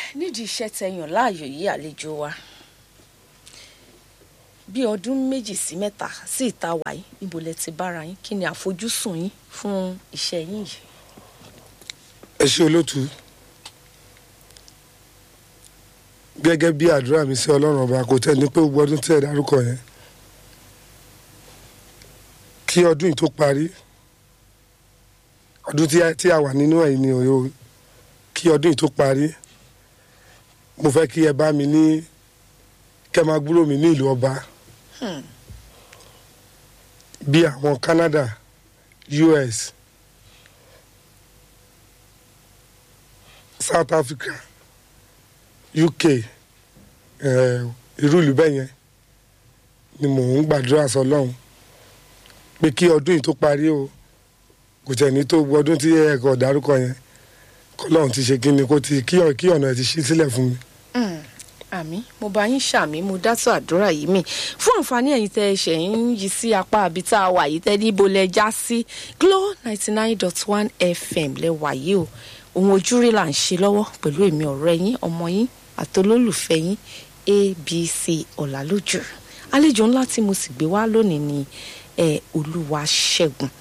nídìí iṣẹ́ tẹyàn láàyò yìí àlejò wa bí ọdún méjì sí mẹ́ta sí ìta wàyí níbo lẹ ti bára yín kí ni àfojúsùn yín fún iṣẹ́ yín yìí. ẹ ṣe olótú gẹ́gẹ́ bí àdúrà mi sí ọlọ́run ọba kò tẹ́ ní pé gbogbo ọdún tẹ́ ẹ dárúkọ yẹn kí ọdún yìí tó parí ọdún tí a- tí a wà nínú ẹ̀ ni òyò kí ọdún yìí tó parí mo fẹ́ kí ẹ bá mi ní kẹ́ máa gbúrò mi ní ìlú ọba bí àwọn Canada US South Africa UK eh, irú ìlú bẹ́ẹ̀ yẹn ni mò ń gbàdúrà sọ́lọ́run pé kí ọdún yìí tó parí o kò tẹ̀ ní tó gbogbo ọdún tí ẹ̀kọ́ dárúkọ yẹn kọ́lọ́run ti ṣe kí ni kó ti kí ọ̀- kí ọ̀nà ẹ̀ ti ṣí sílẹ̀ fún mi. àmì mo bá yín ṣàmì mo dátọ àdúrà yìí mi fún àǹfààní ẹ̀yin tẹ́ ẹ ṣẹ̀ ń yí sí apá àbí tá a wà yìí tẹ́ níbo lẹ já sí Glo ninety nine dot one FM lẹ wà yìí o ohun ojúrí là ń ṣe lọ́wọ́ pẹ̀lú èmi ọ̀rẹ́ yín ọmọ yín àtolólùfẹ́ yín ABC Ọ̀làlójú àlejò ńlá tí mo sì gbé wá lónìí ni ẹ Olúwaṣẹ́gun